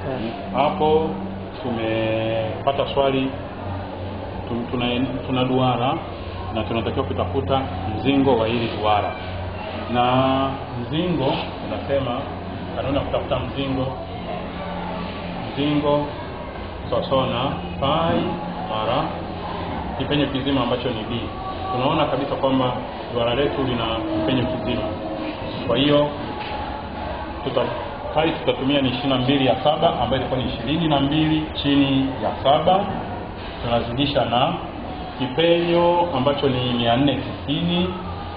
hapo tumepata swali tu- tuna, tuna duara na tunatakiwa kutafuta mzingo wa hili duara na mzingo unasema kanuni ya kutafuta mzingo mzingo sawasawa na pai mara kipenyo kizima ambacho ni b tunaona kabisa kwamba duara letu lina kipenyo kizima kwa hiyo tuta pai tutatumia ni ishirini na mbili ya saba ambayo ilikuwa ni ishirini na mbili chini ya saba tunazidisha na kipenyo ambacho ni mia nne tisini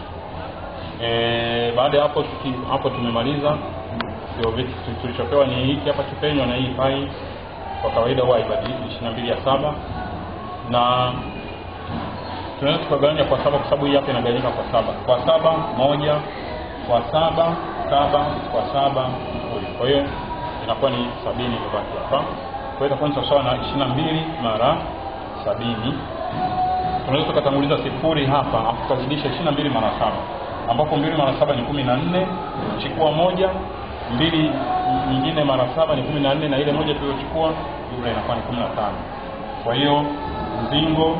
e, baada ya hapo tuki, hapo tumemaliza ndio vitu tu- tulichopewa ni hiki hapa kipenyo na hii pai kwa kawaida huwa haibadiliki ishirini na mbili ya saba na tunaweza tukagawanya kwa saba kwa sababu hii hapa inagawanyika kwa saba kwa saba moja kwa saba saba kwa saba sifuri kwa hiyo inakuwa ni sabini imebaki hapa kwa hiyo itakuwa ni sawasawa na ishirini na mbili mara sabini tunaweza tukatanguliza sifuri hapa alafu tukazidisha ishirini na mbili mara saba ambapo mbili mara saba ni kumi na nne chukua moja mbili nyingine mara saba ni kumi na nne na ile moja tuliochukua jumla inakuwa ni kumi na tano kwa hiyo mzingo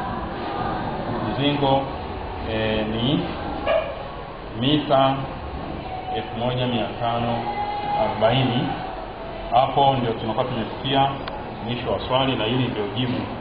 mzingo e, ni mita elfu moja mia tano arobaini hapo ndio tunakuwa tumefikia mwisho wa swali na hili ndio jibu